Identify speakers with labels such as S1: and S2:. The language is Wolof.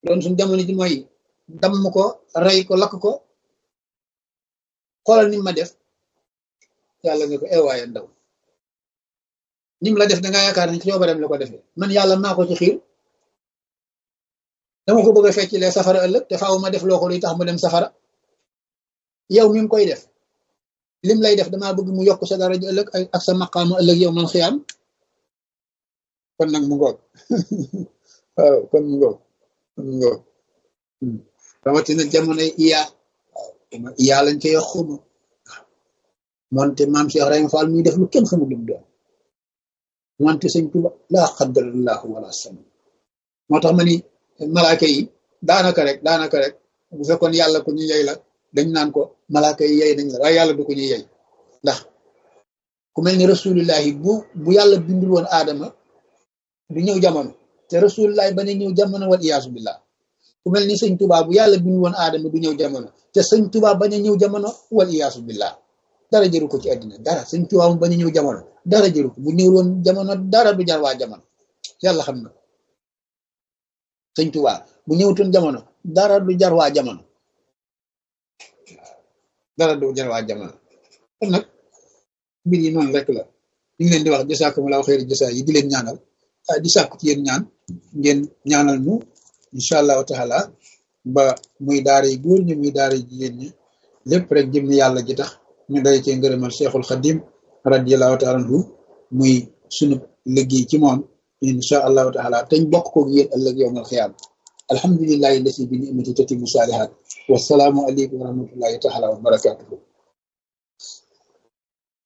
S1: doon suñ jamono ji mooy damm ko rey ko lakk ko xoolal ni ma def yàlla nga ko eewaaye ndaw nim la def da nga yaakaar ne ci coobareem la ko defee man yàlla maa ko ci xiir dama ko bëgg a feccilee safara ëllëg te faaw ma def loo ko luy tax mu dem safara yow mi ngi koy def lim lay def damaa bëgg mu yokk sa daraja ëllëg ak sa maqaama ëllëg yow man xiyaam kon nag mu ngoog waaw kon mu ngoog kon mu ngoog rawatina jamono iya waaw iya lañ koy wax xuma moonte maam Cheikh Ibrahima Fall muy def lu kenn xamul lu mu doon wante sëñ Tuba laa xaddarallahu wala sama moo tax ma ni malaaka yi daanaka rek daanaka rek bu fekkoon yàlla ko ñu yey la dañ naan ko malaaka yi yey nañ la waaye yàlla du ko ñu yey ndax ku mel ni rasulillahi bu bu yàlla bindul woon aadama du ñëw jamono te rasulillahi ba ne ñëw jamono wal iyaasu billah ku mel ni sëñ Tuba bu yàlla bindul woon aadama du ñëw jamono te sëñ Tuba bañ a ñëw jamono wal iyaasu billah dara jëru ko ci àddina dara sëñ Tuba mu bañ a ñëw jamono dara jëru ko bu ñëwul woon jamono dara du jar waa jamono yàlla xam na sëñ Tuba bu ñëwutoon jamono dara du jar waa jamono dara du jar waa jamono kon nag mbir yi noonu rek la ñu ngi leen di wax jasaakumulaahu xayri jasaa yi di leen ñaanal di sàkku ci yéen ñaan ngeen ñaanal ñu incha allahu taala ba muy daara yi góor ñi muy daara yi jigéen ñi lépp rek jëm ni yàlla ji tax ñu day cee ngërëmal cheikhul xadim radiallahu taala anhu muy sunu liggéey ci moom incha allahu taala teñ bokk ko yéen ëllëg yowmal xiyaam alhamdulillahi lasi bi nimati tatimu saalihaat wasalaamu aleykum wa rahmatullahi taala wa barakatuhu